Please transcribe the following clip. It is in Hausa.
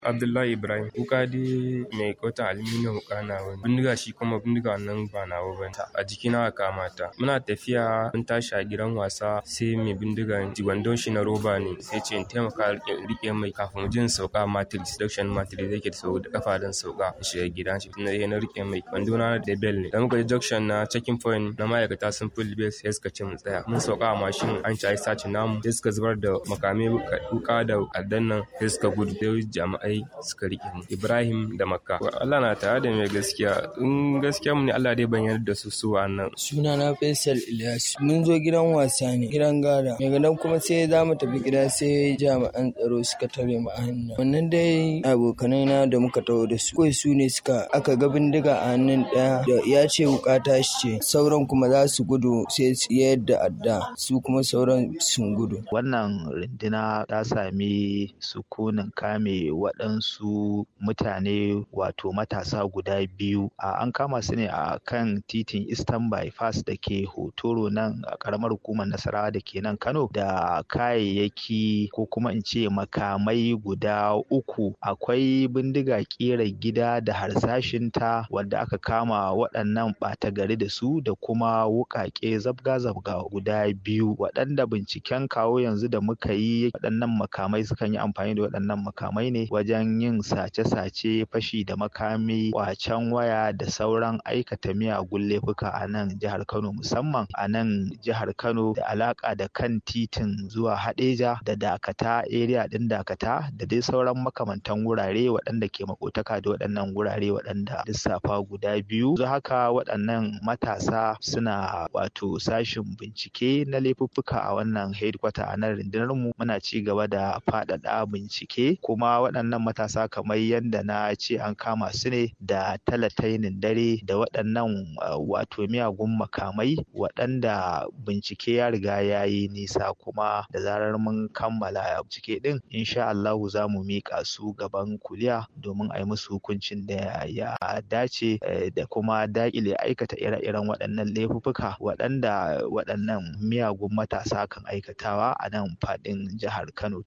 Abdullahi Ibrahim kuka dai mai kota aluminium wuka na wani bindiga shi kuma bindiga nan ba nawa ba a jikina aka kama ta muna tafiya mun tashi a gidan wasa sai mai bindiga wandon shi na roba ne sai ce in taimaka rike mai kafin jin sauka matrix seduction matrix yake da sau da kafa don sauka shiga gidan shi na na rike mai wando na da bel ne dan muka junction na checking point na ma'aikata sun full base sai suka ce mu tsaya mun sauka a mashin an ci sace namu sai suka zubar da makamai wuka da addan nan sai suka gudu sai jami'ai suka rike mu Ibrahim da Makka Allah na tare da mai gaskiya in gaskiya mu ne Allah dai ban yarda da su su wannan suna na Faisal Ilyas mun zo gidan wasa ne gidan gada daga nan kuma sai za mu tafi gida sai jami'an tsaro suka tare mu a hannun wannan dai abokanai na da muka taho da su kai su ne suka aka ga bindiga a hannun ɗaya da ya ce wuka ta shi ce sauran kuma za su gudu sai su yadda adda su kuma sauran sun gudu wannan runduna ta sami sukunin kame waɗansu mutane wato matasa guda biyu a an kama su ne a kan titin eastern bypass da ke hotoro nan a ƙaramar hukumar nasarawa da ke nan kano da kayayyaki ko kuma in ce makamai guda uku akwai bindiga ƙera gida da harsashinta wadda aka kama waɗannan ɓata gari da su da kuma wuƙaƙe zabga-zabga guda biyu waɗanda binciken kawo yanzu da muka yi waɗannan makamai sukan yi amfani da waɗannan makamai ne wajen yin sace-sace fashi da makami ƙwacen waya da sauran aikata miyagun laifuka a nan jihar Kano musamman a nan jihar Kano da alaƙa da kan titin zuwa Haɗeja da Dakata area ɗin Dakata da dai sauran makamantan wurare waɗanda ke makotaka da waɗannan wurare waɗanda lissafa guda biyu. Yanzu haka waɗannan matasa suna wato sashin bincike na laifuffuka a wannan headquarter a nan rundunar mu muna ci gaba da faɗaɗa bincike kuma waɗannan matasa kamar yadda na ce an kama su ne da talatainin dare da waɗannan wato miyagun makamai waɗanda bincike ya riga ya yi nisa kuma da zarar mun kammala bincike ɗin insha Allahu za mu miƙa su gaban kuliya domin a yi musu hukuncin da ya dace da kuma daƙile aikata ire-iren waɗannan laifuffuka waɗanda waɗannan miyagun matasa kan aikatawa a nan faɗin jihar Kano.